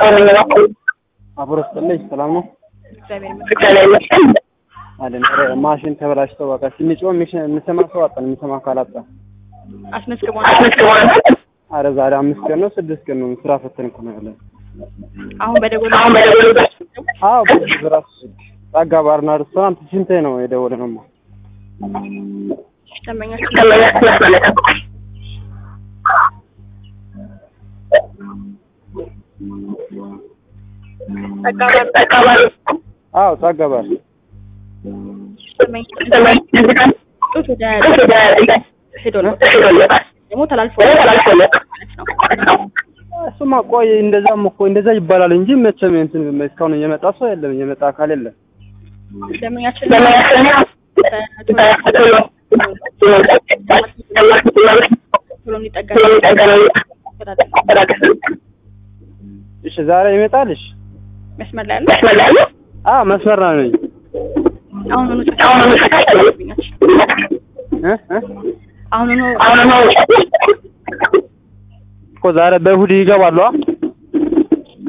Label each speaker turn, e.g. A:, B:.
A: አብሮ ስጥልኝ ሰላም ነው
B: እግዚአብሔር ይመስገን።
A: አለን። ኧረ ማሽን ተበላሽቶ በቃ ስንጮህ የሚሽ- የሚሰማ ሰው አጣን። የሚሰማ ካላጣ
B: አስመዝግቦናል።
A: አረ ዛሬ አምስት ቀን ነው ስድስት ቀን ነው ስራ ፈተን እኮ ነው ያለን።
B: አሁን በደጎል
A: አዎ በዚህ በራሱ ስልክ ጸጋ ባርና ሬስቶራንት ስንቴ ነው የደወለ ነው
B: ደንበኛችን
A: አዎ ጸጋ ባር
B: ጡት ወደ ሄዶለታል ደግሞ ተላልፎ ማለት ነው።
A: እሱማ ቆይ እንደዛም እኮ እንደዛ ይባላል እንጂ መቼም እንትን እስካሁን የመጣ ሰው የለም፣ የመጣ አካል የለም።
B: ደንበኛችን ቶሎ እንዲጠገን
A: እሺ ዛሬ ይመጣልሽ?
B: መስመር ላይ ያለ
A: አዎ መስመር ላይ ነኝ።
B: አሁኑኑ ደንበኛችን
A: እ እ
B: አሁኑኑ
A: እኮ ዛሬ በእሑድ ይገባሉ። አ?